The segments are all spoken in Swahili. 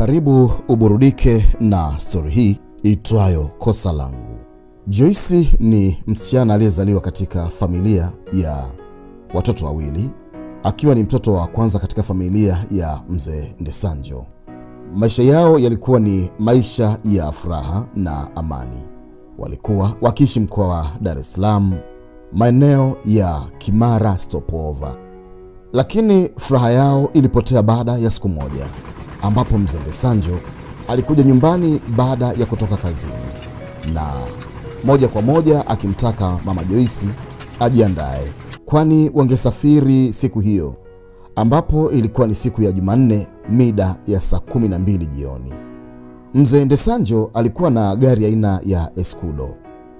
Karibu uburudike na stori hii itwayo Kosa Langu. Joyce ni msichana aliyezaliwa katika familia ya watoto wawili, akiwa ni mtoto wa kwanza katika familia ya mzee Ndesanjo. Maisha yao yalikuwa ni maisha ya furaha na amani. Walikuwa wakiishi mkoa wa Dar es Salaam, maeneo ya Kimara Stopover. Lakini furaha yao ilipotea baada ya siku moja ambapo mzee Ndesanjo alikuja nyumbani baada ya kutoka kazini na moja kwa moja akimtaka mama Joyce ajiandae, kwani wangesafiri siku hiyo, ambapo ilikuwa ni siku ya Jumanne mida ya saa kumi na mbili jioni. Mzee Ndesanjo alikuwa na gari aina ya Escudo.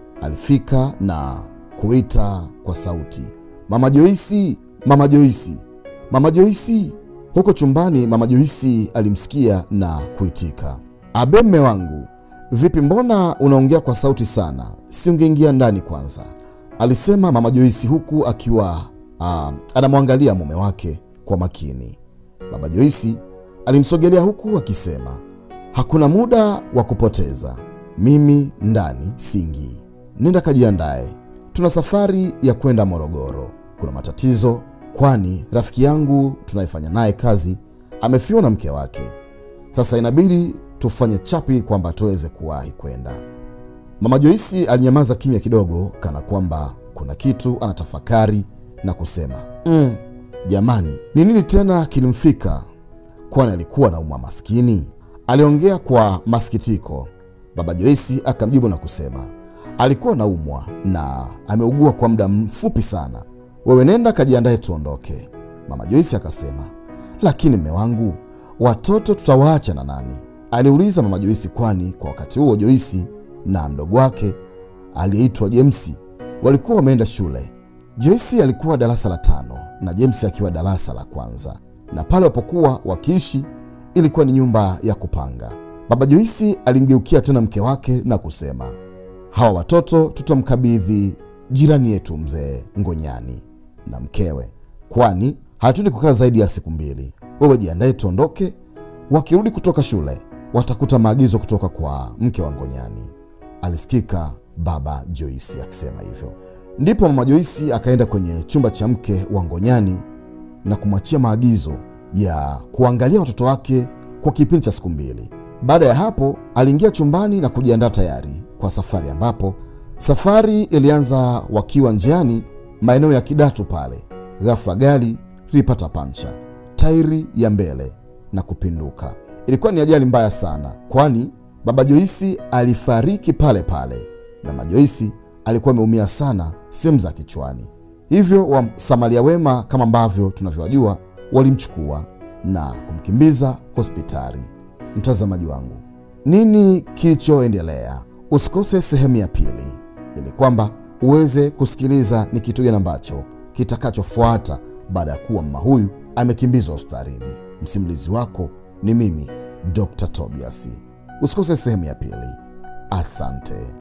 Alifika na kuita kwa sauti, mama Joyce, mama Joyce, mama Joyce. Huko chumbani mama Joyce alimsikia na kuitika, abe, mme wangu, vipi, mbona unaongea kwa sauti sana? Si ungeingia ndani kwanza? alisema mama Joyce huku akiwa uh, anamwangalia mume wake kwa makini. Baba Joyce alimsogelea huku akisema, hakuna muda wa kupoteza, mimi ndani singii, nenda kajiandae, tuna safari ya kwenda Morogoro. Kuna matatizo kwani rafiki yangu tunayefanya naye kazi amefiwa na mke wake. Sasa inabidi tufanye chapi kwamba tuweze kuwahi kwenda. Mama Joyce alinyamaza kimya kidogo, kana kwamba kuna kitu anatafakari na kusema mm, jamani, ni nini tena kilimfika? Kwani alikuwa na umwa maskini? Aliongea kwa masikitiko. Baba Joyce akamjibu na kusema alikuwa na umwa na ameugua kwa muda mfupi sana wewe nenda kajiandae tuondoke. Mama Joyce akasema, lakini mme wangu, watoto tutawaacha na nani? aliuliza mama Joyce, kwani kwa wakati huo Joyce na mdogo wake aliyeitwa James walikuwa wameenda shule. Joyce alikuwa darasa la tano na James akiwa darasa la kwanza, na pale wapokuwa wakiishi ilikuwa ni nyumba ya kupanga. Baba Joyce alimgeukia tena mke wake na kusema, hawa watoto tutamkabidhi jirani yetu mzee Ngonyani na mkewe, kwani hatuendi kukaa zaidi ya siku mbili. Wewe jiandae tuondoke. Wakirudi kutoka shule watakuta maagizo kutoka kwa mke wa Ngonyani, alisikika baba Joyce akisema hivyo. Ndipo mama Joyce akaenda kwenye chumba cha mke wa Ngonyani na kumwachia maagizo ya kuangalia watoto wake kwa kipindi cha siku mbili. Baada ya hapo, aliingia chumbani na kujiandaa tayari kwa safari, ambapo safari ilianza wakiwa njiani maeneo ya Kidatu pale, ghafla gari lilipata pancha tairi ya mbele na kupinduka. Ilikuwa ni ajali mbaya sana, kwani baba Joyce alifariki pale pale na mama Joyce alikuwa ameumia sana sehemu za kichwani. Hivyo wasamaria wema kama ambavyo tunavyowajua walimchukua na kumkimbiza hospitali. Mtazamaji wangu, nini kilichoendelea? Usikose sehemu ya pili ili kwamba uweze kusikiliza ni kitu gani ambacho kitakachofuata baada ya kuwa mama huyu amekimbizwa hospitalini. Msimulizi wako ni mimi Dr. Tobias. Usikose sehemu ya pili. Asante.